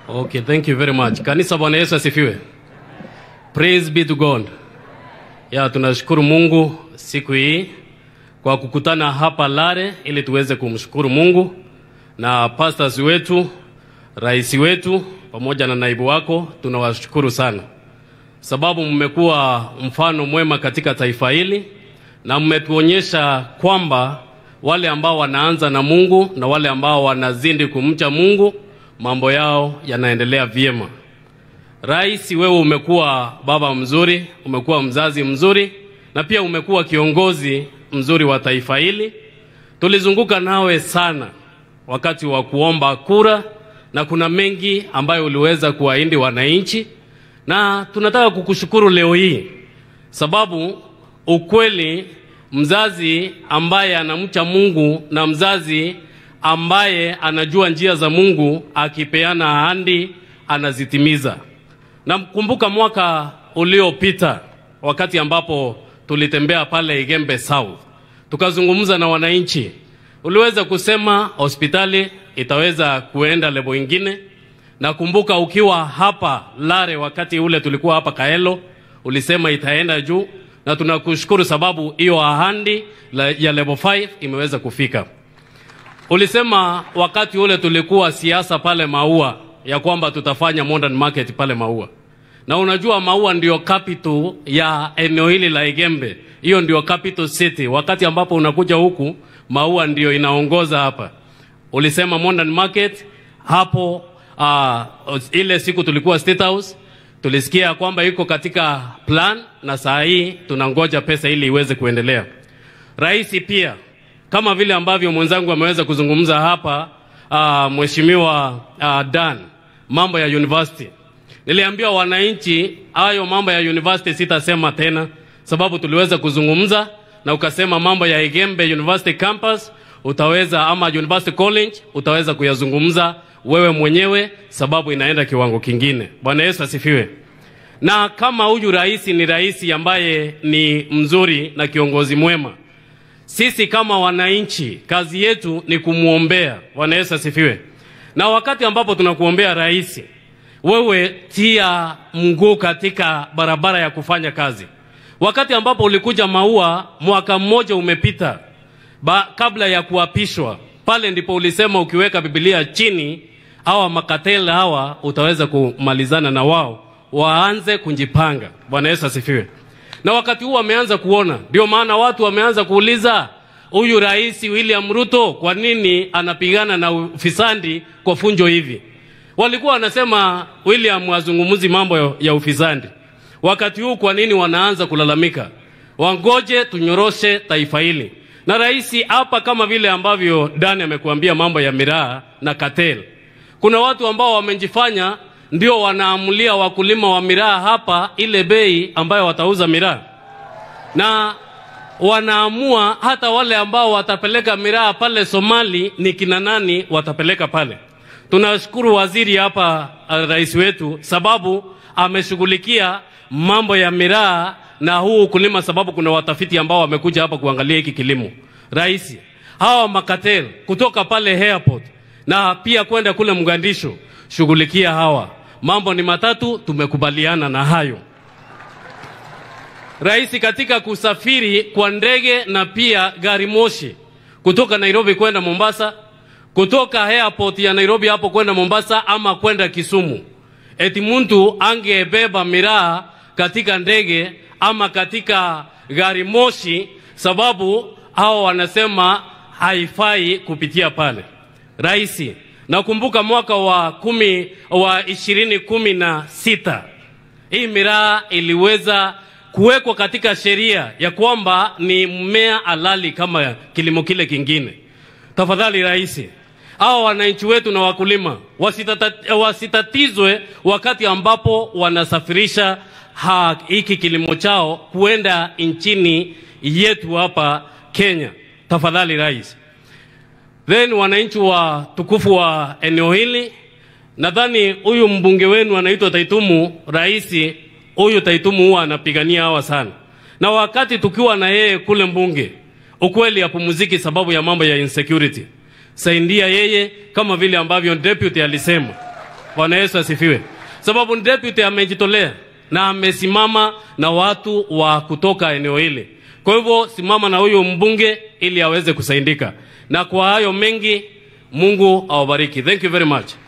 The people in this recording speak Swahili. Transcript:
Okay, thank you very much. Kanisa, Bwana Yesu asifiwe. Praise be to God. Ya, tunashukuru Mungu siku hii kwa kukutana hapa Lare ili tuweze kumshukuru Mungu na pastors wetu, rais wetu pamoja na naibu wako, tunawashukuru sana sababu mmekuwa mfano mwema katika taifa hili na mmetuonyesha kwamba wale ambao wanaanza na Mungu na wale ambao wanazidi kumcha Mungu mambo yao yanaendelea vyema. Rais, wewe umekuwa baba mzuri, umekuwa mzazi mzuri na pia umekuwa kiongozi mzuri wa taifa hili. Tulizunguka nawe sana wakati wa kuomba kura na kuna mengi ambayo uliweza kuwaahidi wananchi, na tunataka kukushukuru leo hii sababu ukweli, mzazi ambaye anamcha Mungu na mzazi ambaye anajua njia za Mungu akipeana ahadi anazitimiza. Namkumbuka mwaka uliopita wakati ambapo tulitembea pale Igembe South, tukazungumza na wananchi. Uliweza kusema hospitali itaweza kuenda lebo ingine. Nakumbuka ukiwa hapa Lare wakati ule tulikuwa hapa Kaelo, ulisema itaenda juu, na tunakushukuru sababu hiyo ahadi ya level 5 imeweza kufika. Ulisema wakati ule tulikuwa siasa pale Maua ya kwamba tutafanya modern market pale Maua, na unajua Maua ndio capital ya eneo hili la Igembe, hiyo ndio capital city. Wakati ambapo unakuja huku, Maua ndio inaongoza hapa. Ulisema modern market hapo. Uh, ile siku tulikuwa State House tulisikia kwamba iko katika plan, na saa hii tunangoja pesa ili iweze kuendelea. Rais pia kama vile ambavyo mwenzangu ameweza kuzungumza hapa uh, mheshimiwa uh, Dan, mambo ya university. Niliambia wananchi hayo mambo ya university sitasema tena, sababu tuliweza kuzungumza na ukasema mambo ya Igembe University campus utaweza ama University College utaweza kuyazungumza wewe mwenyewe, sababu inaenda kiwango kingine. Bwana Yesu asifiwe. Na kama huyu rais ni rais ambaye ni mzuri na kiongozi mwema sisi kama wananchi kazi yetu ni kumwombea. Bwana Yesu asifiwe. Na wakati ambapo tunakuombea rais, wewe tia mguu katika barabara ya kufanya kazi. Wakati ambapo ulikuja Maua, mwaka mmoja umepita ba, kabla ya kuapishwa, pale ndipo ulisema ukiweka Biblia chini, hawa makatela hawa utaweza kumalizana na wao, waanze kujipanga. Bwana Yesu asifiwe na wakati huu wameanza kuona, ndio maana watu wameanza kuuliza huyu rais William Ruto kwa nini anapigana na ufisadi kwa funjo hivi. Walikuwa wanasema William azungumuzi mambo ya ufisadi, wakati huu kwa nini wanaanza kulalamika? Wangoje tunyoroshe taifa hili. Na rais hapa, kama vile ambavyo Dani amekuambia mambo ya miraa na cartel, kuna watu ambao wamejifanya ndio wanaamulia wakulima wa miraa hapa ile bei ambayo watauza miraa, na wanaamua hata wale ambao watapeleka miraa pale Somali ni kina nani watapeleka pale. Tunashukuru waziri hapa, rais wetu, sababu ameshughulikia mambo ya miraa na huu ukulima, sababu kuna watafiti ambao wamekuja hapa kuangalia hiki kilimo. Rais, hawa makatel kutoka pale airport na pia kwenda kule Mgandisho, shughulikia hawa mambo ni matatu, tumekubaliana na hayo. Rais, katika kusafiri kwa ndege na pia gari moshi kutoka Nairobi kwenda Mombasa, kutoka airport ya Nairobi hapo kwenda Mombasa ama kwenda Kisumu, eti mtu angebeba miraa katika ndege ama katika gari moshi, sababu hao wanasema haifai kupitia pale. Rais, Nakumbuka mwaka wa kumi wa ishirini kumi na sita hii miraa iliweza kuwekwa katika sheria ya kwamba ni mmea halali kama kilimo kile kingine. Tafadhali rais, hao wananchi wetu na wakulima wasitata, wasitatizwe wakati ambapo wanasafirisha hiki kilimo chao kuenda nchini yetu hapa Kenya. Tafadhali rais. Then wananchi wa tukufu wa eneo hili, nadhani huyu mbunge wenu anaitwa Taitumu, rais huyu Taitumu huwa anapigania hawa sana, na wakati tukiwa na yeye kule mbunge, ukweli hapumuziki sababu ya mambo ya insecurity. Saidia yeye kama vile ambavyo deputy alisema, Bwana Yesu asifiwe. Sababu deputy amejitolea na amesimama na watu wa kutoka eneo hili. Kwa hivyo simama na huyu mbunge ili aweze kusaidika, na kwa hayo mengi, Mungu awabariki. Thank you very much.